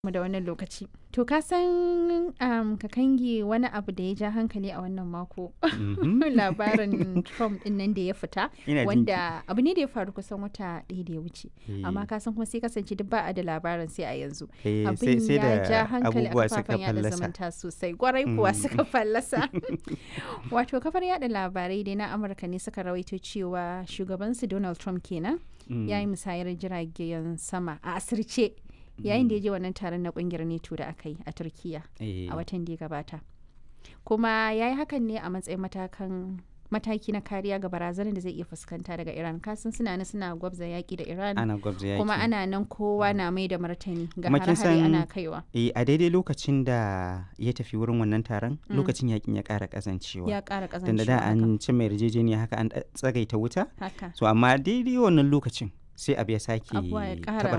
mu da wannan lokaci. To ka san um, kakangi wani abu da ya ja hankali a wannan mako Mhm. labarin Trump din nan da ya fita Ina jin wanda abu ne da ya faru kusan wata ɗaya da ya wuce. ki. Amma ka san kuma sai kasance duk ba a da labarin sai a yanzu. Eh, sai Abin sai ya da ja hankali a abubuwa suka kafafen yada fallasa. zumunta sosai. Gwarai kuwa Mm. suka fallasa. Wato kafar yada labarai dai na Amurka ne suka rawaito cewa shugabansu Donald Trump kenan Mm. ya yi musayar jiragen sama a asirce yayin da ya je wannan taron na kungiyar neto da aka yi a turkiya Eh, a watan da ya gabata kuma ya yi hakan ne a matsayin matakan mataki na kariya ga barazanar da zai iya fuskanta daga iran kasan suna nan suna gwabza yaki da iran ana gwabza yaki. kuma ana nan kowa na mai da martani ga Kuma kin hare-hare ana san- kaiwa Eh, a daidai lokacin da ya tafi wurin wannan taron Mm. lokacin yakin ya ƙara ƙazancewa. ya kara Tunda da kazancewa haka. an ci mai yarjejeniya haka an ɗa- tsagaita wuta. haka So amma daidai wannan lokacin sai abu ya sake Abubuwa ya ƙara